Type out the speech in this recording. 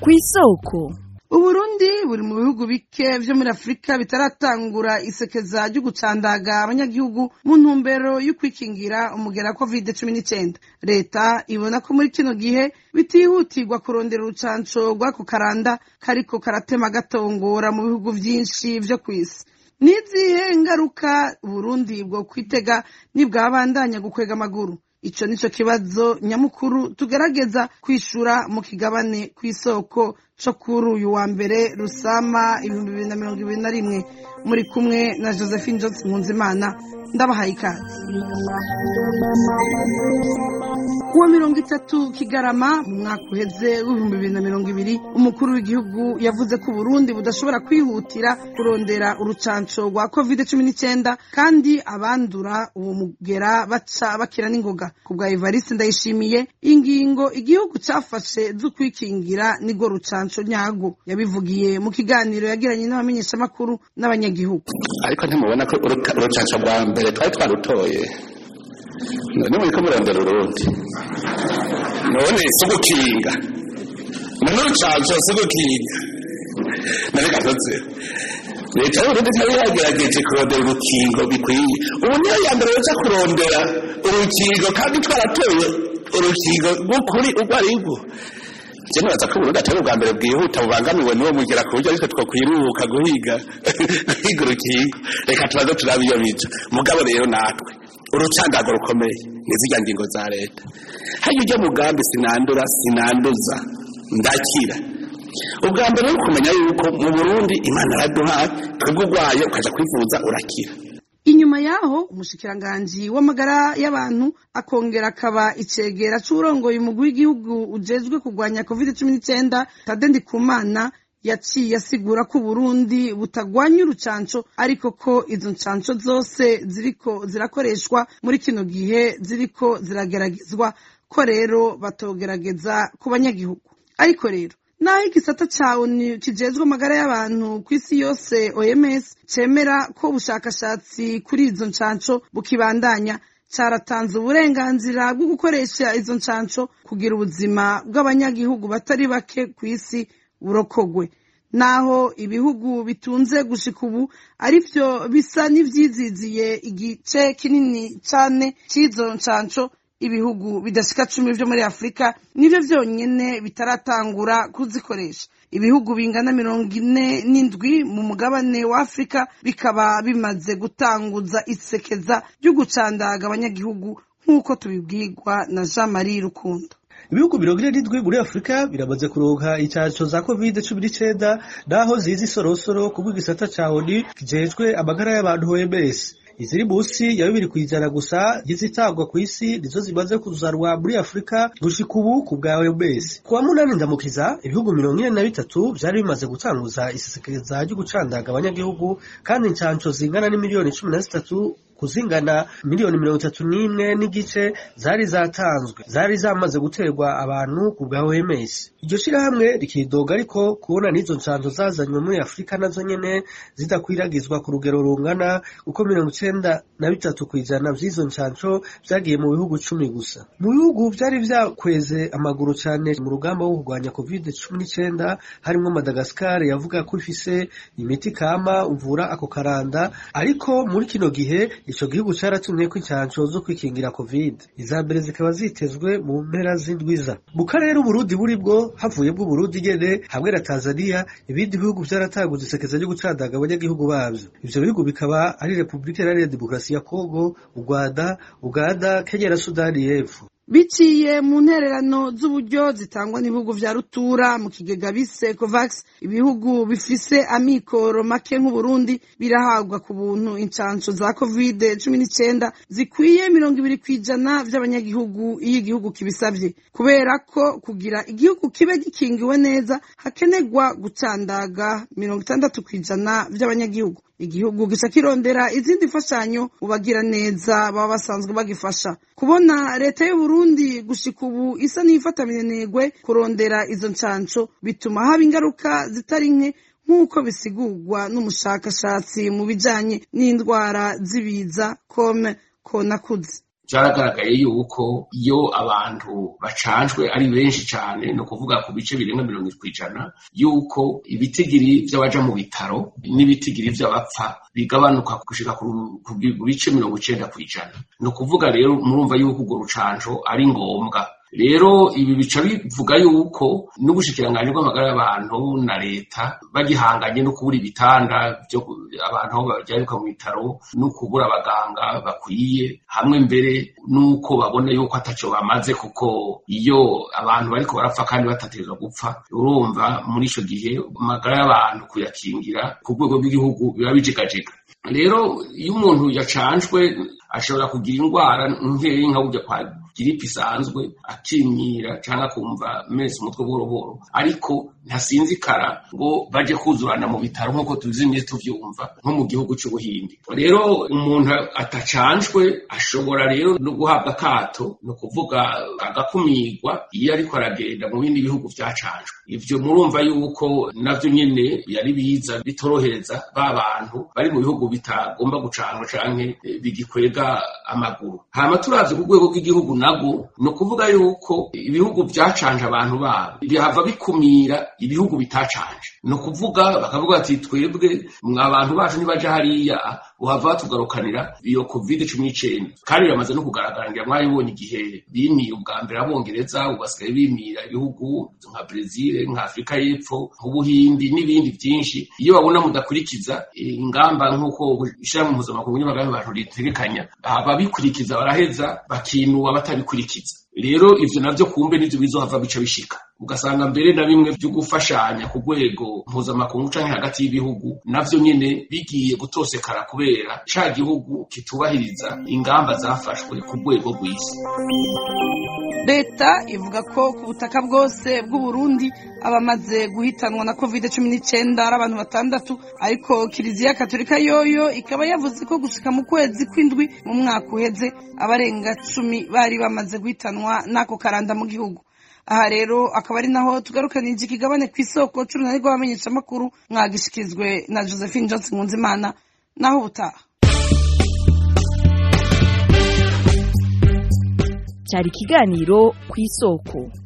kw'isoko uburundi buri mu bihugu bike vyo muri afurika bitaratangura isekeza ryo gucandaga abanyagihugu mu ntumbero yo kwikingira umugera wa covid cumi n'icenda leta ibona ko muri kino gihe bitihutirwa kurondera urucanco rw'ako karanda kariko karatema gatongora mu bihugu vyinshi vyo kw'isi nizihe ngaruka uburundi bwo kwitega nibwabandanya gukwega amaguru ico nico kibazo nyamukuru tugerageza kwishura mu kigabane kw'isoko co kuri uyu wa mbere rusama ibihumbi bibiri na mirongo ibiri na rimwe muri kumwe na josephine johnson nkunzimana ndabahaye ikaze kuwa mirongo itatu kigarama mu mwaka uheze w'ibihumbi bibiri na mirongo ibiri umukuru w'igihugu yavuze ko uburundi budashobora kwihutira kurondera urucanco rwa covid cumi n'icenda kandi abandura uwo mugera baca bakira n'ingoga ku bwa evariste ndayishimiye ingingo igihugu cafashe zo kwikingira nirwo rucanco nyago yabivugiye mu kiganiro yagiranye n'abamenyeshamakuru n'abanyagihugu ariko ntimubona ko urucanco rwa mbere twari twarutoye none muriko murondera urundi none si ugukinga none urucanco si ugukinga none gatoze leta y'uburundi ntari yagerageje kurondera urukingo bikwiye ubu niyo ya mbere yoza kurondera urukingo kandi twaratoye urukingo rw'ukuri urwo ari rwo je nibaza ko uburundi atari ubwa mbere bwihuta bubangamiwe n'uwo mugera ku buryo ariko twokwiruhuka guhiga guhiga urukingo reka tubaze turabe iyo bija mugabo rero natwe urucandago rukomeye ni zirya ngingo za leta hajya ujya mugambi sinandura sinanduza ndakira ubwa mbere ni ukumenya yuko mu burundi imana araduhaye twebwe urwaye ukaja kwivuza urakira inyuma yaho umushikiranganji w'amagara y'abantu akongera akaba icegera c'urongoye umugwi w'igihugu ujejwe kurwanya covid cumi n'icenda tade ndikumana yaciye asigura ko uburundi butagwanya urucanco ariko ko izo ncanco zose ziriko zirakoreshwa muri kino gihe ziriko zirageragezwa ko rero batogerageza ku banyagihugu ariko rero naho igisata ca onu kijejwe amagara y'abantu kw'isi yose oms cemera ko ubushakashatsi kuri izo ncanco bukibandanya caratanze uburenganzira bwo gukoresha izo ncanco kugira ubuzima bw'abanyagihugu batari bake kw'isi burokogwe naho ibihugu bitunze gushika ubu arivyo bisa n'ivyiziziye igice kinini cane c'izo ncanco ibihugu bidashika cumi vyo muri afurika nivyo vyonyene bitaratangura kuzikoresha ibihugu bingana mirongo ine n'indwi mu mugabane wa afurika bikaba bimaze gutanguza isekeza ryo gucandaga abanyagihugu nk'uko tubibwirwa na jean marie rukundo ibihugu mirongo ine n'indwi muri afurika biramaze kuronka incanco za covid cumi n'icenda naho zizi isorosoro ku bw'igisata ca oni kijejwe amagara y'abantu oms iziri munsi ya bibiri kw'ijana gusa y'izitangwa kw'isi nizo zimaze kuzanwa muri afurika gushika ubu ku bwa oms ku wa munani ndamukiza ibihugu mirongo ine na bitatu vyari bimaze gutanguza isesekeza ryo gucandaga abanyagihugu kandi incanco zingana n'imiliyoni cumi na zitatu kuzingana miliyoni mirongo itatu n'imwe n'igice zari zatanzwe zari zamaze guterwa abantu ku bwa OMS iryo shirahamwe rikidoga ariko kubona n'izo ncanzo zazanywe muri Afurika nazo nyene zidakwiragizwa ku rugero rungana kuko mirongo icenda na bitatu kw'ijana vy'izo ncanco vyagiye mu bihugu cumi gusa mu bihugu vyari vyakweze amaguru cane mu rugamba wo kurwanya covid cumi n'icenda harimwo Madagascar yavuga ko ifise imiti kama uvura ako karanda ariko muri kino gihe ico gihugu caratumye ko incanco zo kwikingira covid iza mbere zikaba zitezwe mu mpera z'indwiza mu karere uburundi buri bwo havuyemwo uburundi nyene hamwe na tanzania ibindi bihugu vyaratanguza isekeza ryo gucandaga abanyagihugu bavyo ivyo bihugu bikaba ari repubulika iharanira demokarasi ya kongo u rwanda uganda kenya na sudani y'epfo biciye mu ntererano z'uburyo zitangwa n'ibihugu vya rutura mu kigega bise covax ibihugu bifise amikoro make nk'uburundi birahabwa ku buntu incanco za covid cumi n'icenda zikwiye mirongo ibiri kw'ijana vy'abanyagihugu iyo igihugu kibisavye kubera ko kugira igihugu kibe gikingiwe neza hakenerwa gucandaga mirongo itandatu kw'ijana vy'abanyagihugu igihugu gica kirondera izindi mfashanyo mu bagira neza baba basanzwe bagifasha kubona leta y'uburundi gushika ubu isa n'iyifatamirenegwe kurondera izo ncanco bituma haba ingaruka zitari nke nk'uko bisigurwa n'umushakashatsi mu bijanye n'indwara z'ibiza kome konakuze byaragaragaye yuko iyo abantu bacanjwe ari benshi cyane ni ukuvuga ku bice birenga mirongo irindwi kw'ijana yuko ibitigiri by'abaja mu bitaro n'ibitigiri by'abapfa bigabanuka gushika ku bice mirongo icenda kw'ijana ni ukuvuga rero murumva yuko urwo rucanco ari ngombwa rero ibi bica bivuga yuko n'ubushikiranganji bw'amagara y'abantu na leta bagihanganye no kubura ibitanda byo abantu aho bajyaruka mu bitaro no kubura abaganga bakwiye hamwe mbere n'uko babona yuko ataco bamaze kuko iyo abantu bariko barapfa kandi batategerezwa gupfa urumva muri ico gihe amagara y'abantu kuyakingira ku rwego rw'igihugu biba bijegajega rero iyo umuntu yacanjwe ashobora kugira indwara nkeyi nka burya kwa giripe isanzwe akimyira cyangwa akumva mese umutwe buhoro buhoro ariko ntasinzikara ngo baje kuzurana mu bitaro nk'uko tuzimye tuvyumva nko mu gihugu c'ubuhindi rero umuntu atacanjwe ashobora rero no guhabwa akato ni ukuvuga agakumirwa iyo ariko aragenda mu bindi bihugu vyacanjwe ivyo murumva yuko navyo nyene yari biza bitorohereza ba bantu bari mu bihugu bitagomba gucanwa canke bigikwega amaguru hama turavye ku rwego rw'igihugu nago ni ukuvuga yuko ibihugu vyacanje abantu babo bihava bikumira ibihugu bitacanje ni ukuvuga bakavuga ati twebwe abantu bacu nibaja hariya uhava batugarukanira iyo covid cumi n'icenda kandi biramaze no kugaragara ngira mwabibonye igihe bimiye ubwa mbere abongereza ubasigaye bimira ibihugu nka brezil nka afurika y'epfo nk'ubuhindi n'ibindi vyinshi iyo babona mudakurikiza ingamba nk'uko ishirahamwe mpuzamakungu ry'amagara y'abantu ritegekanya ababikurikiza baraheza bakinuba batabikurikiza rero ivyo navyo kumbe nivyo bizohava bica bishika ugasanga mbere na bimwe vyo gufashanya ku rwego mpuzamakungu canke hagati y'ibihugu navyo nyene bigiye gutosekara kubera ca gihugu kitubahiriza ingamba zafashwe ku rwego rw'isi leta ivuga ko ku butaka bwose bw'uburundi abamaze guhitanwa na covid cumi n'icyenda ari abantu batandatu ariko kiliziya katolika yoyo ikaba yavuze ko gushika mu kwezi kw'indwi mu mwaka uheze abarenga cumi bari bamaze guhitanwa n'ako karanda mu gihugu aha rero akaba ari naho tugarukanije ikigabane ku isoko c'urunani rw'abamenyeshamakuru mwagishikirizwe na josephine johnson nkunzimana naho ubutaha cyari ikiganiro ku isoko